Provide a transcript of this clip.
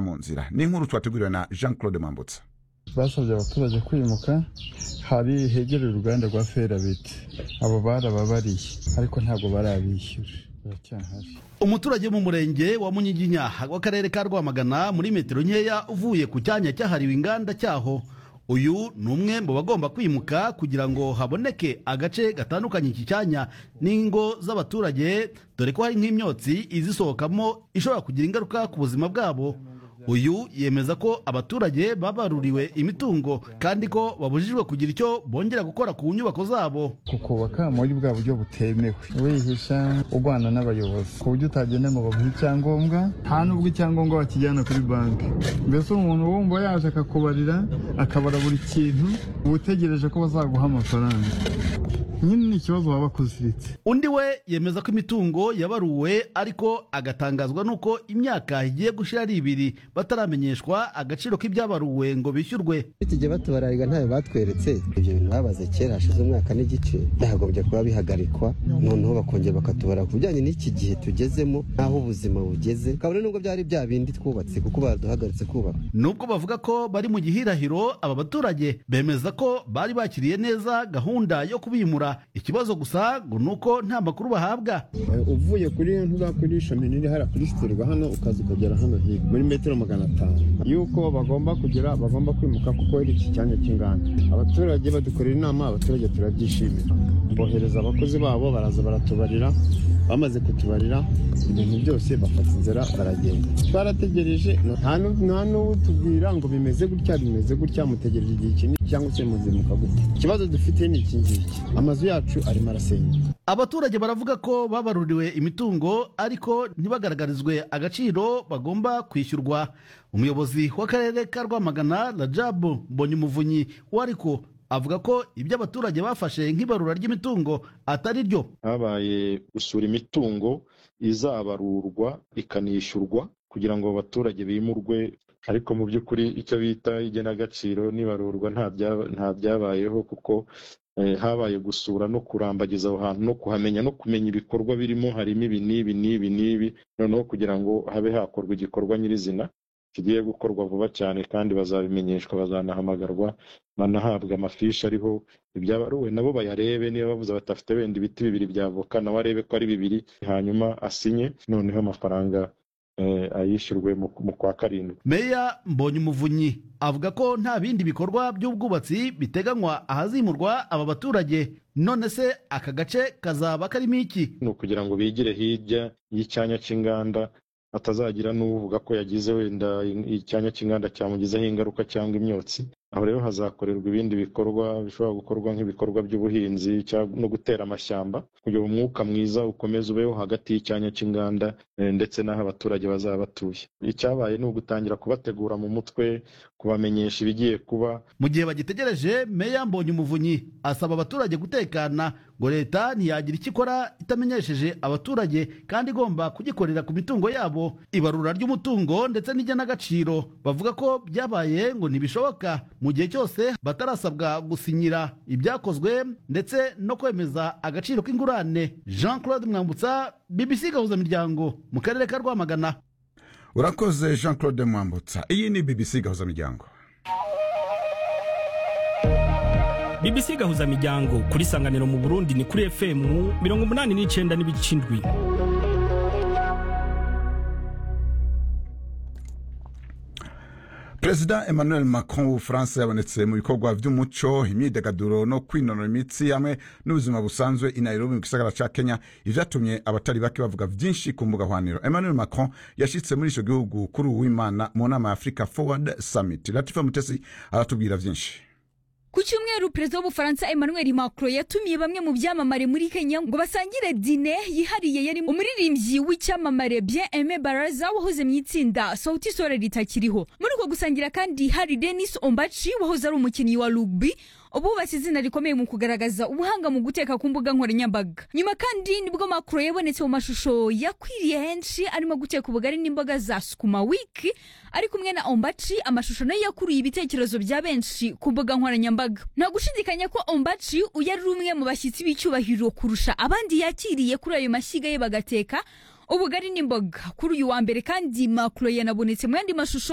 mu nzira ni inkuru twateguriwe na jean claude mambutsa basabye abaturage kwimuka hari hegereye uruganda rwa ferabeti abo barababariye ariko ntabwo barabishyura baracyahari umuturage wo mu murenge wa munyiginya w'akarere ka rwamagana muri metero nkeya uvuye ku cyanya cyahariwe inganda cyaho uyu ni umwe mu bagomba kwimuka kugira ngo haboneke agace gatandukanye iki cyanya n'ingo z'abaturage dore ko hari nk'imyotsi izisohokamo ishobora kugira ingaruka ku buzima bwabo uyu yemeza ko abaturage babaruriwe imitungo kandi ko babujijwe kugira icyo bongera gukora ku nyubako zabo kukubaka muri bwa buryo butemewe wihisha urwana n'abayobozi ku buryo utagenda ngo baguhe icyangombwa nta n'ubwo icyangombwa bakijyana kuri banki mbese umuntu wumva yaje akakubarira akabara buri kintu uba utegereje ko bazaguha amafaranga nyine ni ikibazo waba akuziritse undi we yemeza ko imitungo yabaruwe ariko agatangazwa n'uko imyaka igiye gushira ari ibiri bataramenyeshwa agaciro k'ibyabaruwe ngo bishyurwe tujya batubarariga ntayo batweretse ibyo bintu babaze kera hashize umwaka n'igice byagombye kuba bihagarikwa noneho bakongera bakatubara ku bijyanye n'iki gihe tugezemo n'aho ubuzima bugeze kabone nubwo byari bya bindi twubatse kuko baduhagaritse kubaka nubwo bavuga ko bari mu gihirahiro aba baturage bemeza ko bari bakiriye neza gahunda yo kubimura ikibazo gusa ngo ni uko nta makuru bahabwa uvuye kuri ntuza kuri shami nini hariya kuri sitirwa hano ukaza ukagera hano hino muri metero magana atanu yuko bagomba kugira bagomba kwimuka kuko ari iki cyanya cy'inganda abaturage badukorera inama abaturage turabyishimira bohereza abakozi babo baraza baratubarira bamaze kutubarira ibintu byose bafata inzira baragenda twarategereje nta nu- nta n'utubwira ngo bimeze gutya bimeze gutya mutegereje igihe kinini cyangwa se muzimuka gutya ikibazo dufite ni iki ngiki amazu yacu arimo arasenyuka abaturage baravuga ko babaruriwe imitungo ariko ntibagaragarizwe agaciro bagomba kwishyurwa umuyobozi w'akarere ka rwamagana rajabu mbonyumuvunyi wariko avuga ko ibyo abaturage bafashe nk'ibarura ry'imitungo atari ryo habaye gusura imitungo izabarurwa ikanishyurwa kugira ngo abaturage bimurwe ariko mu by'ukuri icyo bita igenagaciro n'ibarurwa nta bya- nta byabayeho kuko eh, habaye gusura no kurambagiza aho hantu no kuhamenya no kumenya ibikorwa birimo harimo ibi n'ibi n'ibi n'ibi noneho kugira ngo habe hakorwa igikorwa nyirizina kigiye gukorwa vuba cyane kandi bazabimenyeshwa bazanahamagarwa banahabwa amafishi ariho ibyabaruwe nabo bayarebe niba bavuze batafite wenda ibiti bibiri byavoka nawe arebe ko ari bibiri hanyuma asinye noneho amafaranga eh, ayishyurwe mu mu kwa karindwi meya mbonyumuvunyi avuga ko nta bindi bikorwa by'ubwubatsi biteganywa ahazimurwa aba baturage none se aka gace kazaba karimo iki ni ukugira ngo bigire hirya y'icyanya cy'inganda hatazagira n'uvuga ko yagize wenda icyanya cy'inganda cyamugizeho ingaruka cyangwa imyotsi aho rero hazakorerwa ibindi bikorwa bishobora gukorwa nk'ibikorwa by'ubuhinzi cyangwa no gutera amashyamba kugira ngo umwuka mwiza ukomeze ubeho hagati y'icyanya cy'inganda eh, ndetse n'aho abaturage bazaba batuye icyabaye ni ugutangira kubategura mu mutwe kubamenyesha ibigiye kuba mu gihe bagitegereje meya mbonyumuvunyi asaba abaturage gutekana ngo leta ntiyagira icyo ikora itamenyesheje abaturage kandi igomba kugikorera ku mitungo yabo ibarura ry'umutungo ndetse n'igenagaciro bavuga ko byabaye ngo ntibishoboka mu gihe cyose batarasabwa gusinyira ibyakozwe ndetse no kwemeza agaciro k'ingurane jean claude mwambutsa bbc gahuza miryango mu karere ka rwamagana urakoze jean claude mwambutsa iyi ni bbc gahuza miryango BBC gahuza miryango kuri sanganiro mu Burundi ni kuri FM mirongo umunani n'icyenda n'ibice indwi. perezida emmanuel macron w'ubufaransa yabonetse mu bikorwa by'umuco imyidagaduro no kwinonora imitsi hamwe n'ubuzima busanzwe i nairobi mu gisagara ca kenya ivyatumye abatari bake bavuga vyinshi ku mbuga hwaniro emmanuel macron yashitse muri ico gihugu kuri uwu w'imana mu nama ya africa forward summit latifa mutesi aratubwira vyinshi Ku cyumweru perezida w'ubufaransa Emmanuel Macron yatumiye bamwe mu byamamare muri Kenya ngo basangire dine yihariye yari umuririmbyi w'icyamamare Bien Aime Baraza wahoze mu itsinda Sauti Sol ritakiriho muri uko gusangira kandi hari Dennis Ombachi wahoze ari umukinnyi wa rugby ububatse izina rikomeye mu kugaragaza ubuhanga mu guteka ku mbuga nkoranyambaga nyuma kandi nibwo Macron yabonetse mu mashusho yakwiriye henshi arimo guteka ubugari n'imboga za sukuma wiki ari kumwe na Ombachi amashusho nayo yakuruye ibitekerezo bya benshi ku mbuga nkoranyambaga nta gushidikanya ko Ombachi uyu ari umwe mu bashyitsi b'icyubahiro kurusha abandi yakiriye kuri ayo mashyiga ye bagateka ubugari n'imboga kuri uyu wa mbere kandi macro yanabonetse mu yandi mashusho